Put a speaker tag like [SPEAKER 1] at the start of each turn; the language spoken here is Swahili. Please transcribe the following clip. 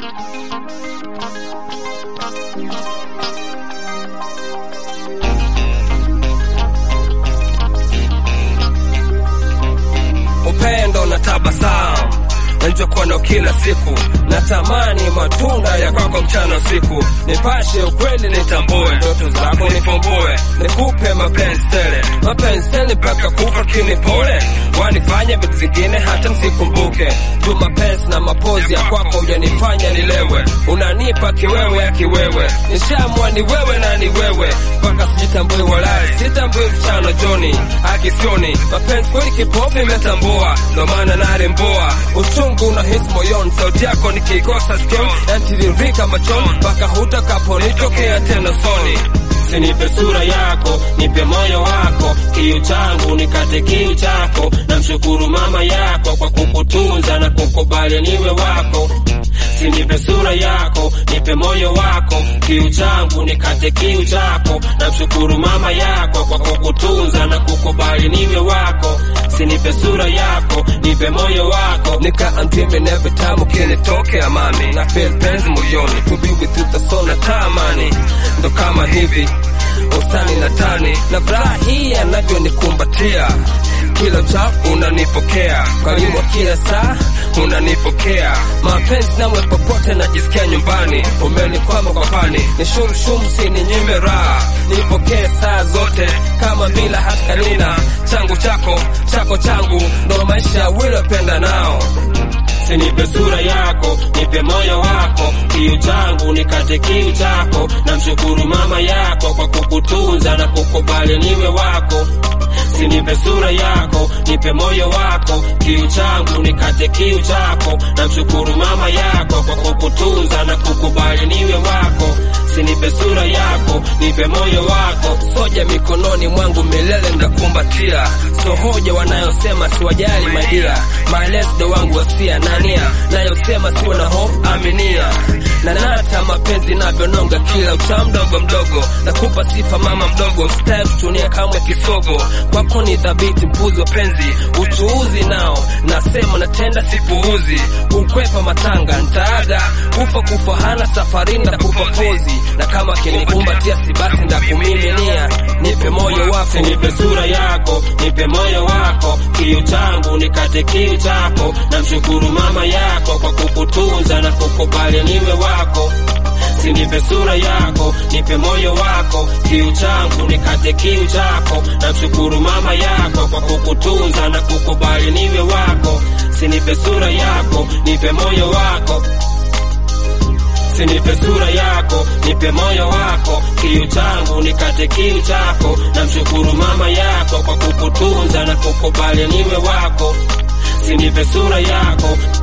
[SPEAKER 1] upendo na tabasamu nilichokuwa nao kila siku, natamani matunda ya kwako mchana usiku, nipashe ukweli, nitambue ndoto zako, nifumbue, nikupe mapenzi tele, mapenzi tele mpaka kufa kini pole, wanifanye vitu zingine hata msikumbuke, tu mapenzi na mapozi ya kwako hujanifanya nilewe, unanipa kiwewe ya kiwewe, nishamua ni wewe na ni wewe, mpaka sijitambui walai, sitambui mchana joni akisioni, mapenzi kweli kipofu imetambua, ndo maana nalemboa uchungu una hisi moyoni, sauti yako nikikosa sikio yantiririka machoni, mpaka hutakaponitokea tena soni.
[SPEAKER 2] Sinipe sura yako, nipe moyo wako, kiu changu nikate kiu chako. Namshukuru mama yako kwa kukutunza na kukubali niwe wako. Sinipe sura yako, nipe moyo wako, kiu changu nikate kiu chako. Namshukuru mama yako kwa kukutunza na kukubali niwe wako. Sinipe sura yako, nipe moyo wako.
[SPEAKER 1] Nika I'm dreaming every time ukinitokea mami, na feel penzi moyoni, to be with you that's all natamani, ndo kama hivi ustani na tani na furaha hii anavyonikumbatia kila uchafu unanipokea karibu kila saa unanipokea mapenzi nawe popote najisikia nyumbani umenikwama kwa pani ni shumshum sininyime raha nipokee saa zote kama bila haskalina changu chako chako changu ndo maisha wilopenda nao
[SPEAKER 2] Sinipe sura yako, nipe moyo wako, kiu changu nikate kiu chako. Namshukuru mama yako kwa kukutunza na kukubali niwe wako. Sinipe sura yako, nipe moyo wako, kiu changu nikate kiu chako. Namshukuru mama yako kwa kukutunza na kukubali niwe wako. Sinipe sura yako, nipe moyo wako.
[SPEAKER 1] soja mikononi mwangu milele ndakumbatia so hoja wanayosema siwajali madia maelezo wangu wasia nania nayosema siwe na hofu aminia na nata mapenzi navyononga kila ucha mdogo mdogo nakupa sifa mama mdogo step tunia kamwe kisogo kwako ni dhabiti mpuzi wa penzi uchuuzi nao nasema natenda sipuuzi ukwepa matanga ntaaga kufa kufa hana safarini ndakupa pozi na kama kinikumbatia si basi ndakumiminia nipe moyo wako
[SPEAKER 2] Nipe sura yako, nipe moyo wako, kiu changu nikate kiu chako. Namshukuru mama yako kwa kukutunza na kukubali niwe wako. Sinipe sura yako, nipe moyo wako, kiu changu nikate kiu chako. Namshukuru mama yako kwa kukutunza na kukubali niwe wako. Sinipe sura yako, nipe moyo wako. Sinipe sura yako, nipe moyo wako, kiu changu nikate kiu chako. Namshukuru mama yako kwa kukutunza na kukubali niwe wako. Sinipe sura yako,